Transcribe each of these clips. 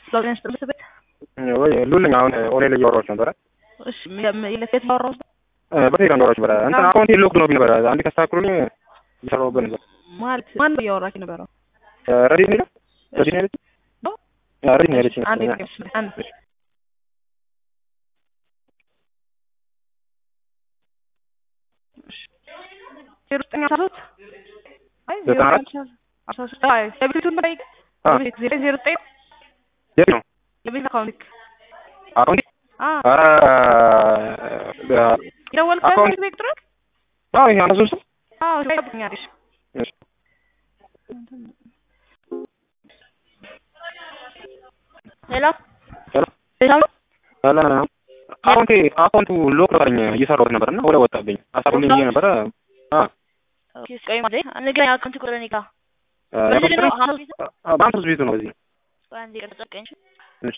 ለውጤን ስጥልት ቤት ወይ ሉልኝ አሁን ኦንላይን ላይ እያወራሁሽ ነበረ። እሺ የት ያወራው በቴሌግራም እያወራሁሽ ነበረ። እንትን አካውንቴ ሎክ ነው ነበረ። አንዴ ካስተካክሉልኝ እየሰራሁበት ነበር። ማለት ማን ነው እያወራክ ነበረው? ረዲት ነው ረዲት ነው ያለችኝ? አዎ ረዲት ነው ያለችኝ። አንዴ አንድ ዜሮ ዘጠኝ አስራ ሶስት አይ ዜሮ ዘጠና አራት ዘጠኝ አስራ ሶስት አይ የቤቱን ጠይቅ አ የቤት ዜሮ ዜሮ ዘጠኝ የት ነው የቤት አካውንት አካውንቴ? አ ኧረ የደወልክበት አካውንት- ቤት ቁጥር አዎ ይሄ አንድ ሶስት አዎ ይጠብኛለሽ እሺ ሄሎ ሄሎ ሄሎ ሄሎ አካውንቴ አካውንቱ ሎክ ነበረኝ እየሰራሁት ነበር እና ወደ ወጣብኝ አሳሩልኝ ብዬ ነበረ። አ ኦኬ ቆይ ማለት ንገረኝ አካውንት ቁጥር እኔ ጋር አ በዚህ ነው ሀኖ ቤት በአንድ ሶስት ቤቱ ነው በዚህ ቆይ አንዴ ቀጥታ ቀኝ እሺ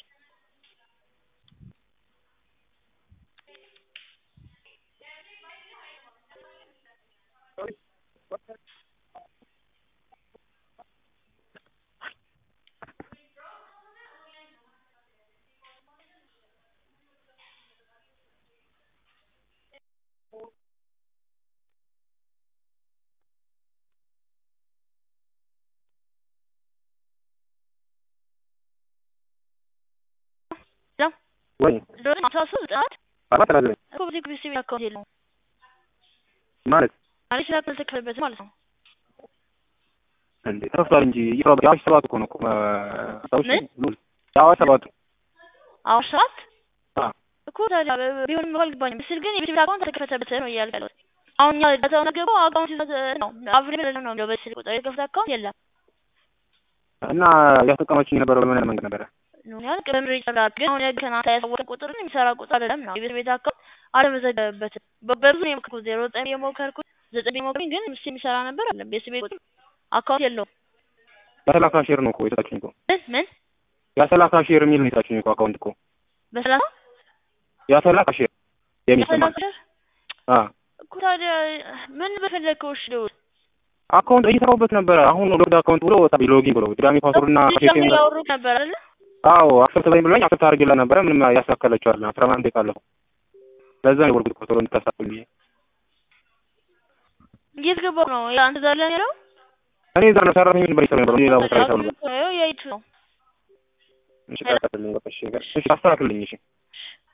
ወይ ዜሮ ዘጠኝ አስራ ሶስት ዘጠና አራት ተናገረኝ እኮ በዚህ ግቢ ሲቪል አካውንት የለውም ማለት ማለት ስራ ካልተከፈለበት ማለት ነው እንዴ ተከፍቷል እንጂ እየሰራሁበት የአዋሽ ሰባት እኮ ነው እኮ አስታውሽ ምን? ሉል የአዋሽ ሰባት አሁን ሰዓት አ እኮ ታዲያ ቢሆንም እኮ አልገባኝም ምስል ግን የቤት አካውንት ተከፈተበት ነው እያልኩ ያለሁት አሁን እኛ ዳታውን ገባው አካውንት ይዘት ነው አብሬ ነው ነው በስልክ ቁጥር የከፈተ አካውንት የለም እና እያስጠቀመችኝ የነበረው በምን አይነት መንገድ ነበረ? ነው ያል ቅድም ይጨምራል ግን አሁን ያገና ያሳወቀ ቁጥርን የሚሰራ ቁጥር አይደለም ነው የቤት ቤት አካውንት አለመዘገበበትም በብዙ ነው የሞከርኩት ዜሮ ዘጠኝ የሞከርኩት ዘጠኝ የሞከርኩኝ ግን ምስ የሚሰራ ነበር አለ ቤት ቤት ቁጥር አካውንት የለውም በሰላሳ ሼር ነው እኮ የሰጣችኝ እኮ ምን ምን የሰላሳ ሼር የሚል ነው የሰጣችኝ እኮ አካውንት እኮ በሰላሳ የሰላሳ ሼር የሚል ስም በሰላሳ አለ። አ እኮ ታዲያ ምን በፈለግከው እሺ ልውል አካውንት እየሰራሁበት ነበረ። አሁን ነው ሎግድ አካውንት ብሎ ወጣ ሎጊን ብሎ ድጋሚ ፓስወርድ እና ደግሞ ያወሩት ነበር አይደለ አዎ አክሰፕት በኝ ብሎኝ አክሰፕት አድርጌላት ነበረ። ምንም ያስተካከለችው አለ አስራ አንድ ደቂቃ አለፈው። ለዛ ነው የወርጉት ቶሎ እንድታሳፍል ብዬ እየተገባው ነው አንተ ዛሬ ላይ ያለው እኔ እዛ ነው ሰራተኞች ነበር ይሰሩ ነበር ሌላ ቦታ ላይ ሰሩ ነበር። የይቱ ነው እሺ ቀጥልኝ በቃ እሺ እሺ አስተካክልልኝ እሺ